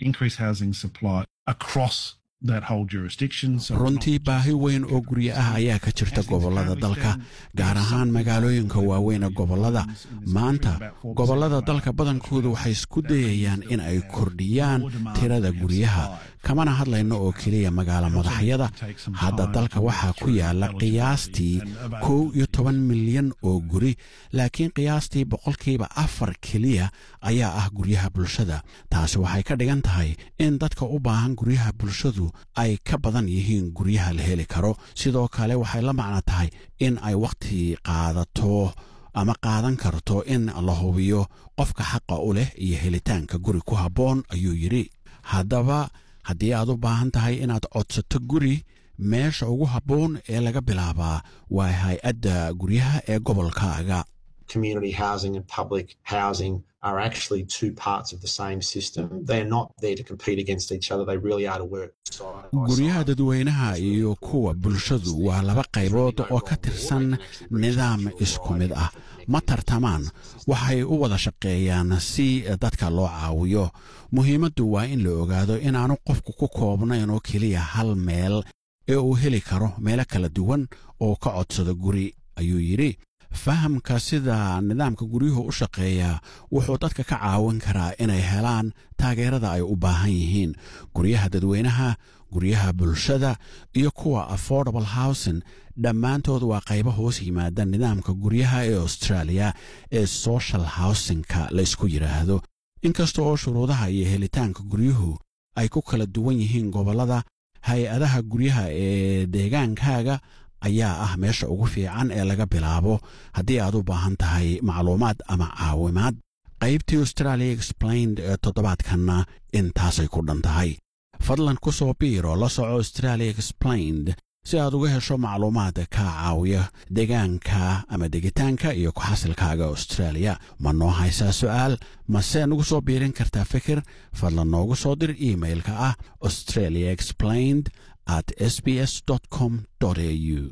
increase housing supply across that whole jurisdiction. So runtii baahi weyn oo guryo ah ayaa ka jirta gobollada dalka gaar ahaan magaalooyinka waaweyn ee gobollada maanta gobollada dalka badankoodu waxay isku dayayaan in ay kordhiyaan tirada guryaha kamana hadlayno oo keliya magaalo madaxyada hadda dalka waxaa ku yaala qiyaastii kow iyo toban milyan oo guri laakiin qiyaastii boqolkiiba afar keliya ayaa ah guryaha bulshada taasi waxay ka dhigan tahay in dadka u baahan guryaha bulshadu ay ka badan yihiin guryaha la heli karo sidoo kale waxay la macno tahay in ay wakhti qaadato ama qaadan karto in la hubiyo qofka xaqa u leh iyo helitaanka guri ku habboon ayuu yidhi haddaba haddii aad u baahan tahay inaad codsato guri meesha ugu habboon ee laga bilaabaa waa hay-adda guryaha ee gobolkaaga community housing and public housing are actually two parts of the same system. They're not there to compete against each other. They really are to work side by guryaha side. dadweynaha iyo kuwa bulshadu waa laba qaybood oo ka tirsan nidaam isku mid ah ma tartamaan waxay u wada shaqeeyaan si dadka loo caawiyo muhiimaddu waa in la ogaado inaanu qofku ku koobnayn oo keliya hal meel ee uu heli karo meelo kala duwan oo ka codsado guri ayuu yidhi fahamka sida nidaamka guryuhu u shaqeeya wuxuu dadka ka caawin karaa inay helaan taageerada ay u baahan yihiin guryaha dadweynaha guryaha bulshada iyo kuwa affordable housing dhammaantood waa qaybo hoos yimaada nidaamka guryaha ee australia ee social housingka la isku yidhaahdo inkasta oo shuruudaha iyo helitaanka guryuhu ay ku kala duwan yihiin gobollada hay-adaha guryaha ee deegaankaaga ayaa ah meesha ugu fiican ee laga bilaabo haddii aad u baahan tahay macluumaad ama caawimaad qaybtii australia explained ee toddobaadkanna intaasay ku dhan tahay fadlan ku soo biiro la soco australia explained si aad uga hesho macluumaad ka caawiya deegaanka ama degitaanka iyo ku-xasilkaaga australia ma noo haysaa su'aal mase nagu soo biirin kartaa fikir fadlan noogu soo dir iimailka ah australia explained at sbs com au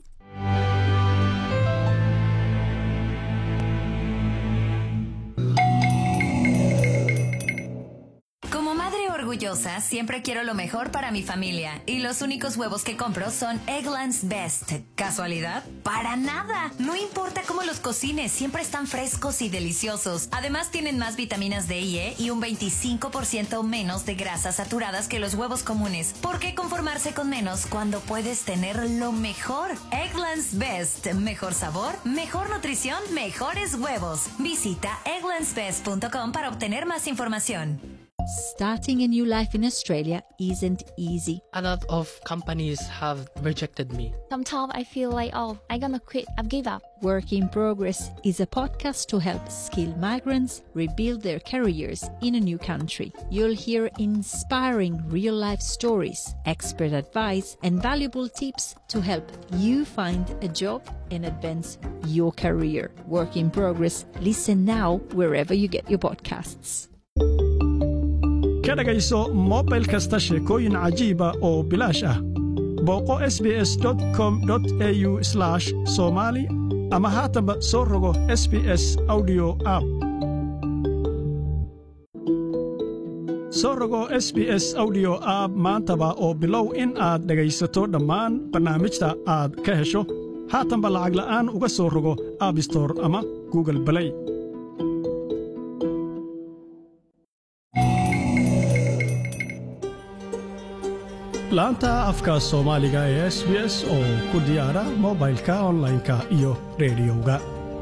Como madre orgullosa, siempre quiero lo mejor para mi familia. Y los únicos huevos que compro son Eggland's Best. ¿Casualidad? Para nada. No importa cómo los cocines, siempre están frescos y deliciosos. Además, tienen más vitaminas D y E y un 25% menos de grasas saturadas que los huevos comunes. ¿Por qué conformarse con menos cuando puedes tener lo mejor? Eggland's Best. Mejor sabor, mejor nutrición, mejores huevos. Visita egglandsbest.com para obtener más información. Starting a new life in Australia isn't easy. A lot of companies have rejected me. Sometimes I feel like, oh, I'm gonna quit, I've give up. Work in Progress is a podcast to help skilled migrants rebuild their careers in a new country. You'll hear inspiring real life stories, expert advice, and valuable tips to help you find a job and advance your career. Work in Progress. Listen now wherever you get your podcasts. ka dhegayso mobil kasta sheekooyin cajiiba oo bilaash ah booqo sbs com au somali ama haatanba soo rogo sbs audio app soo rogo sbs audio app maantaba oo bilow in aad dhegaysato dhammaan barnaamijta aad ka hesho haatanba lacag la'aan uga soo rogo aabstor ama google balay laanta afka soomaaliga ee s b s oo ku diyaara mobilka onlineka iyo rediyoga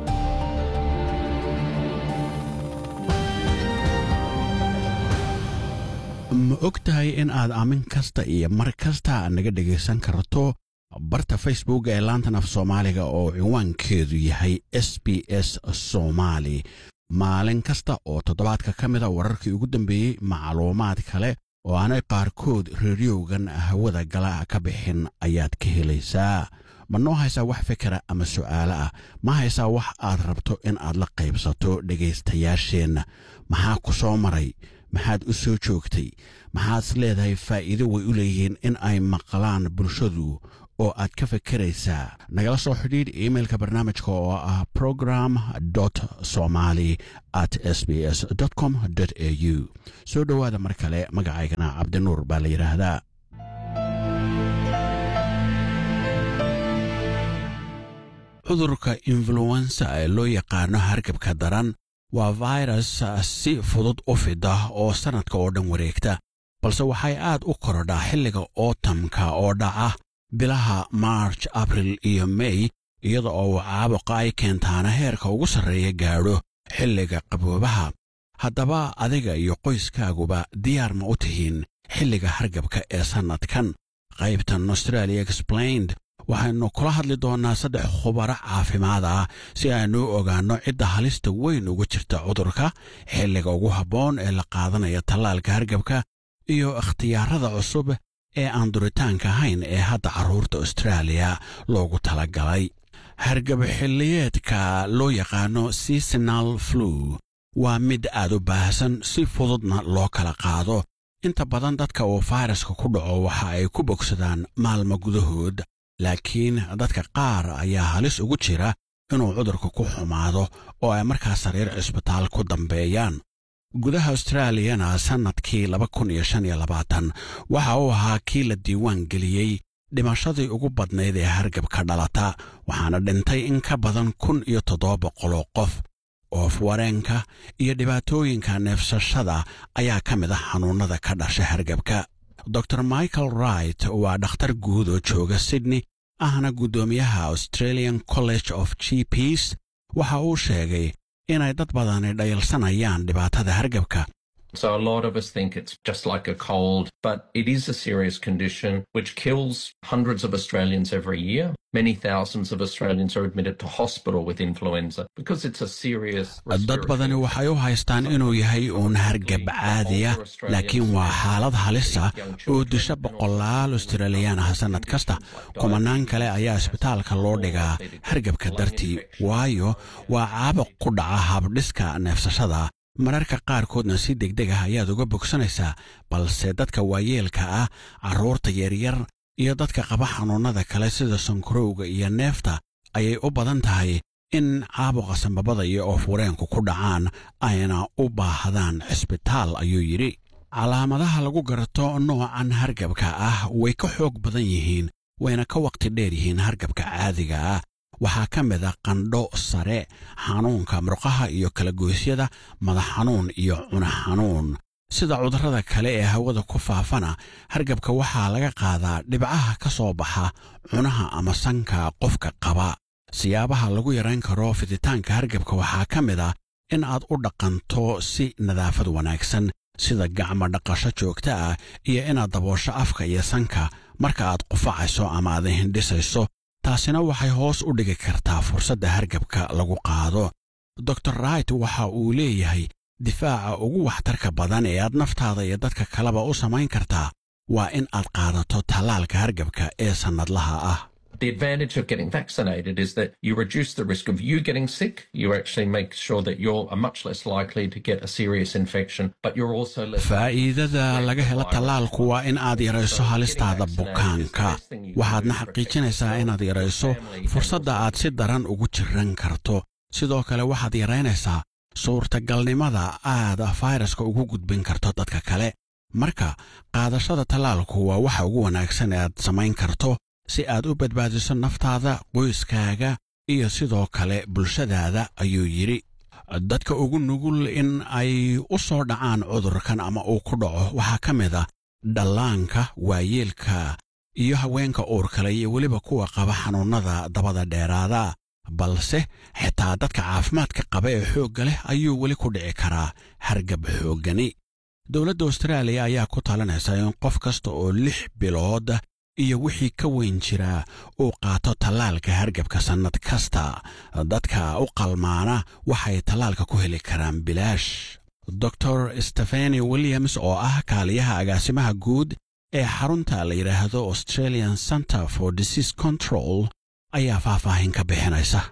ma og tahay in aad aamin kasta iyo mar kasta naga dhegaysan karto barta facebook ee laantan af soomaaliga oo cinwaankeedu yahay s b s somaali maalin kasta oo toddobaadka ka mida wararkii ugu dambeeyey macluumaad kale oo aanay qaarkood reeriyowgan hawada gala ka bixin ayaad ka helaysaa ma noo haysaa wax fikira ama su'aalo ah ma haysaa wax aad rabto in aad la qaybsato dhegaystayaasheenna maxaa ku soo maray maxaad u soo joogtay maxaad is leedahay faa'iido way u leeyihiin in ay maqlaan bulshadu oo aad ka fekeraysaa nagala soo xidhiidh iimailka barnaamijka oo ah program somali at s b s com a u soo dhowaada mar kale magacaygana cabdinuur baa la yidhaahdaa cudurka influensa ee loo yaqaano hargabka daran waa virus si fudud u fida oo sannadka oo dhan wareegta balse waxay aad u korodhaa xilliga ootamka oo dhaca bilaha march abril iyo mey iyada oo uu caabuqa ay keentaana heerka ugu sarreeya gaadho xilliga qaboobaha haddaba adiga iyo qoyskaaguba diyaar ma u tihiin xilliga hargabka ee sannadkan qaybtan australia explained waxaynu kula hadli doonnaa saddex khubaro caafimaad ah si aynu u ogaanno cidda halista weyn ugu jirta cudurka xilliga ugu habboon ee la qaadanaya tallaalka hargabka iyo ikhtiyaarada cusub ee aan duritaanka ahayn ee hadda carruurta austraaliya loogu talagalay hargab xilliyeedka loo yaqaano seasonal flu waa mid aad u baahsan si fududna loo kala qaado inta badan dadka uu fayraska ku dhaco waxa ay ku bogsadaan maalmo gudahood laakiin dadka qaar ayaa halis ugu jira inuu cudurka ku xumaado oo ay markaa sariir cisbitaal ku dambeeyaan gudaha austraaliyana sannadkii waxa uu ahaa kii la diiwaan geliyey dhimashadii ugu badnayd ee hargabka dhalata waxaana dhintay in ka badan kun iyo toddoba boqoloo qof oof wareenka iyo dhibaatooyinka neefsashada ayaa ka mid ah xanuunnada ka dhasha hargabka dor michael wright waa dhakhtar guud oo jooga sydney ahna guddoomiyaha australian college of g ps waxa uu sheegay inay dad badani dhayalsanayaan dhibaatada hargabka So a lot of us think it's just like a cold, but it is a serious condition which kills hundreds of Australians every year. Many thousands of Australians are admitted to hospital with influenza because it's a serious dad badani waxay u haystaan inuu yahay uun hargab caadiya laakiin waa xaalad halisa oo disha boqolaal australiyaan ah sannad kasta kumanaan kale ayaa isbitaalka loo dhigaa hargabka dartii waayo waa caabuq ku dhaca habdhiska neefsashada mararka qaarkoodna si degdeg ah ayaad uga bogsanaysaa balse dadka waayeelka ah carruurta yaryar iyo dadka qaba xanuunnada kale sida sankarowga iyo neefta ayay u badan tahay in caabuqa sambabada iyo oofwareenku ku dhacaan ayna u baahdaan cisbitaal ayuu yidhi calaamadaha lagu garto noocan hargabka ah way ka xoog badan yihiin wayna ka waqti dheer yihiin hargabka caadiga ah waxaa ka mid a qandho sare xanuunka murqaha iyo kalagoysyada madax xanuun iyo cuna xanuun sida cudurrada kale ee hawada ku faafana hargabka waxaa laga qaadaa dhibcaha ka soo baxa cunaha ama sanka qofka qaba siyaabaha lagu yarayn karo fiditaanka hargabka waxaa ka mid ah in aad u dhaqanto si nadaafad wanaagsan sida gacmo dhaqasho joogta ah iyo inaad daboosho afka iyo sanka marka aad qufacayso ama aad hindhisayso taasina waxay hoos u dhigi kartaa fursadda hargabka lagu qaado dor wright waxa uu leeyahay difaaca ugu waxtarka badan ee aad naftaada iyo dadka kaleba u samayn kartaa waa in aad qaadato tallaalka hargabka ee sannadlaha ah The advantage of getting vaccinated is that you reduce the risk of you getting sick. You actually make sure that you're much less likely to get a serious infection, but you're also less. faa'iidada laga helo tallaalku waa in aad yarayso halistaada bukaanka waxaadna xaqiijinaysaa inaad yarayso fursadda aad si daran ugu jiran karto sidoo kale waxaad yaraynaysaa suurtagalnimada aad fayraska ugu gudbin karto dadka kale marka qaadashada tallaalku waa waxa ugu wanaagsan ee aad samayn karto si aad u badbaadiso naftaada qoyskaaga iyo sidoo kale bulshadaada ayuu yidhi dadka ugu nugul in ay u soo dhacaan cudurkan ama uu ku dhaco waxaa ka mid ah dhallaanka waayeelka iyo haweenka uurkale iyo weliba kuwa qaba xanuunnada dabada dheeraada balse xitaa dadka caafimaadka qaba ee xoogga leh ayuu weli ku dhici karaa hargab xooggani dowladda austraaliya ayaa ku talinaysa in qof kasta oo lix bilood iyo wixii ka weyn jiraa uu qaato tallaalka hargabka sannad kasta dadka u qalmaana waxay tallaalka ku heli karaan bilaash dor stefani williams oo ah kaaliyaha agaasimaha guud ee xarunta la yidhaahdo australian center for disease control ayaa faahfaahin ka bixinaysa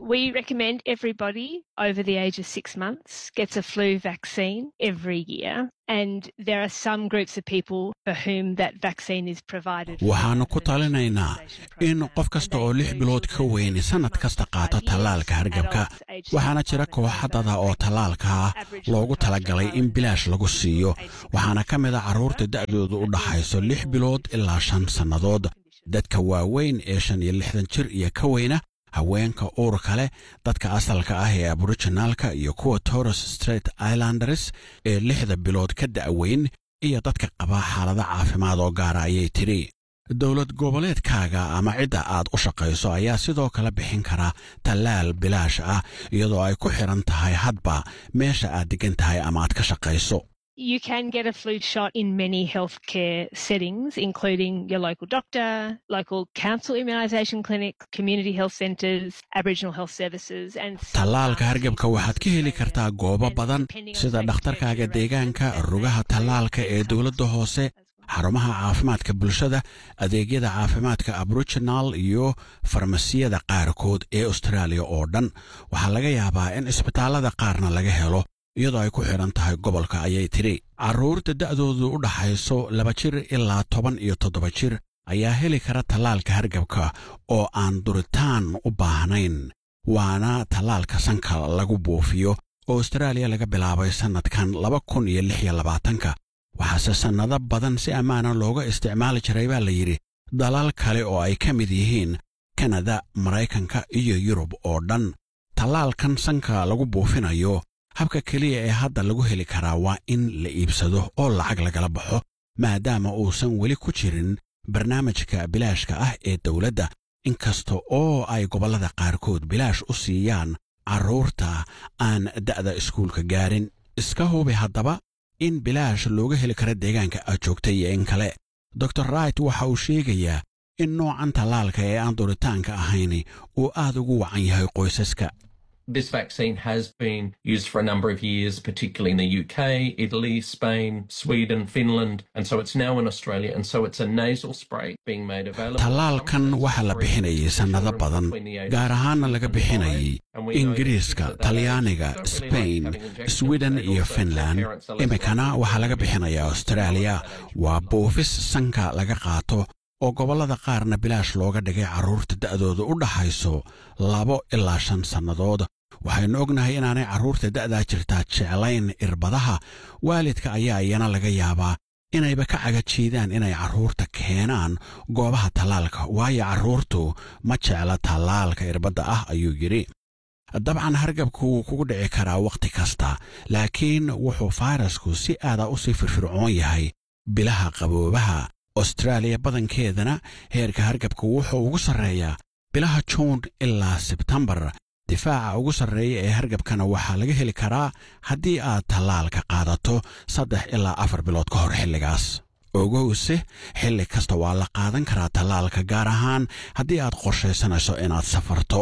we recommend everybody over the age of six months gets a flu vaccine every year. And there are some groups of people for whom that vaccine is provided. waxaannu ku talinaynaa in qof kasta oo lix bilood ka weyni sannad kasta qaato tallaalka hargabka waxaana jira kooxadada oo tallaalka loogu talagalay in bilaash lagu siiyo waxaana ka mid a carruurta da'doodu u dhaxayso lix bilood ilaa shan sannadood dadka waaweyn ee shan iyo lixdan jir iyo ka weyna haweenka uurka leh dadka asalka ah ee aborijinaalka iyo kuwa torres straight islanders ee lixda bilood ka da'weyn iyo dadka qaba xaalado caafimaad oo gaara ayay tidhi dowlad goboleedkaaga ama cidda aad u shaqayso ayaa sidoo kale bixin kara tallaal bilaash ah iyadoo ay ku xidhan tahay hadba meesha aad deggan tahay ama aad ka shaqayso You can get a flu shot in many healthcare settings, including your local doctor, local council immunisation clinic, community health centres, Aboriginal health services, and tallaalka hargabka waxaad ka heli kartaa goobo badan sida dhakhtarkaaga deegaanka rugaha tallaalka ee dowladda hoose xarumaha caafimaadka bulshada adeegyada caafimaadka aboriginal iyo farmasiyada qaarkood ee austraaliya oo dhan waxaa laga yaabaa in isbitaallada qaarna laga helo iyadoo ay ku xidhan tahay gobolka ayay tidhi carruurta da'doodu u dhaxayso laba jir ilaa toban iyo toddoba jir ayaa heli kara tallaalka hargabka oo aan duritaan u baahnayn waana tallaalka sanka lagu buufiyo oo austraaliya laga bilaabay sannadkan laba kun iyo lix iyo labaatanka waxaase sannado badan si ammaana looga isticmaali jiray baa la yidhi dalal kale oo ay ka mid yihiin kanada maraykanka iyo yurub oo dhan tallaalkan sanka lagu buufinayo habka keliya ee hadda lagu heli karaa waa in la iibsado oo lacag lagala baxo maadaama uusan weli ku jirin barnaamijka bilaashka ah ee dowladda inkasta oo ay gobollada qaarkood bilaash u siiyaan carruurta aan da'da iskuulka gaarin iska hubi haddaba in bilaash looga heli karo deegaanka aad joogta iyo in kale dor wright waxa uu sheegayaa in noocan tallaalka ee aan duritaanka ahayni uu aad ugu wacan yahay qoysaska This vaccine has been used for a number of years, particularly in the UK, Italy, Spain, Sweden, Finland, and so it's now in Australia. And so it's a nasal spray being made available. tallaalkan waxaa la bixinayay sannado badan gaar ahaanna laga bixinayay ingiriiska talyaaniga sbain sweden iyo finland iminkana waxaa laga bixinayaa austraaliya waa buufis sanka laga qaato oo gobollada qaarna bilaash looga dhigay carruurta da'dooda u dhaxayso labo ilaa shan sannadood waxaynu ognahay inaanay carruurta da'daa jirtaa jeclayn irbadaha waalidka ayaa iyana laga yaabaa inayba ka cagajiidaan inay carruurta keenaan goobaha tallaalka waayo carruurtu ma jecla tallaalka irbadda ah ayuu yidhi dabcan hargabku wuu kugu dhici karaa wakhti kasta laakiin wuxuu fayrasku si aada u sii firfircoon yahay bilaha qaboobaha austraaliya badankeedana heerka hargabka wuxuu ugu sarreeyaa bilaha juun ilaa sebtembar difaaca ugu sarreeya ee hargabkana waxaa laga heli karaa haddii aad tallaalka qaadato saddex ilaa afar bilood ka hor xilligaas ogowse xilli kasta waa la qaadan karaa tallaalka gaar ahaan haddii aad qorshaysanayso inaad safarto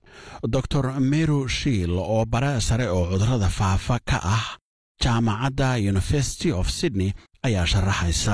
dor meru shiil oo bare sare oo cudurrada faafa ka ah jaamacadda university of sydney ayaa sharaxaysa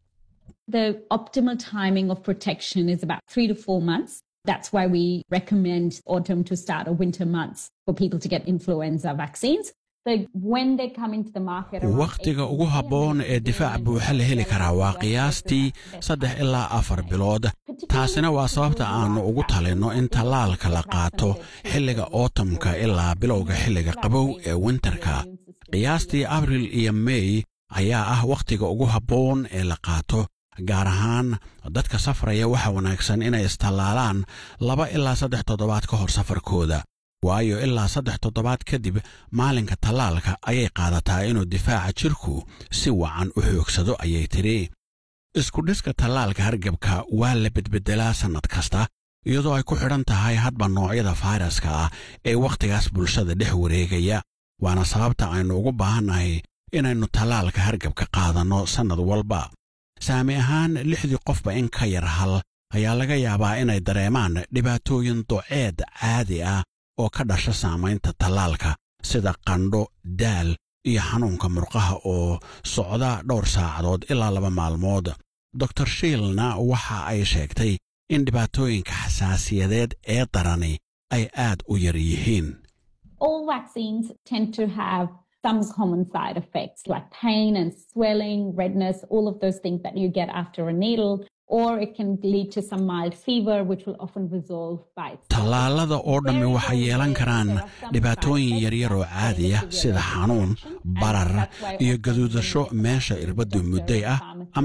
The optimal timing of protection is about three to four months. That's why we recommend autumn to start or winter months for people to get influenza vaccines. So when they come into the market, around wakhtiga ugu habboon ee difaac buuxa la heli karaa waa qiyaastii saddex ilaa afar bilood taasina waa sababta aannu ugu talinno in tallaalka la qaato xilliga ootamka ilaa bilowga xilliga qabow ee winterka qiyaastii abril iyo mey ayaa ah wakhtiga ugu habboon ee la qaato gaar ahaan dadka safraya waxa wanaagsan inay istallaalaan laba ilaa saddex toddobaad ka hor safarkooda waayo ilaa saddex toddobaad kadib maalinka tallaalka ayay qaadataa inuu difaaca jirku si wacan u xoogsado ayay tidhi iskudhiska tallaalka hargabka waa la bedbeddelaa sannad kasta iyadoo ay ku xidhan tahay hadba noocyada fayraska ah ee wakhtigaas bulshada dhex wareegaya waana sababta aynu ugu baahannahay inaynu tallaalka hargabka qaadanno sannad walba saami ahaan lixdii qofba in ka yar hal ayaa laga yaabaa inay dareemaan dhibaatooyin doceed caadi ah oo ka dhasha saamaynta tallaalka sida qandho daal iyo xanuunka murqaha oo socda dhowr saacadood ilaa laba maalmood dor shiilna waxa ay sheegtay in dhibaatooyinka xasaasiyadeed ee darani ay aad u yar yihiin All vaccines tend to have some common side effects like pain and swelling, redness, all of those things that you get after a needle, or it can lead to some mild fever, which will often resolve by itself. tallaalada oo dhammi waxay yeelan karaan dhibaatooyin yaryar oo caadiya sida xanuun barar iyo gaduudasho meesha irbaddu mudday ah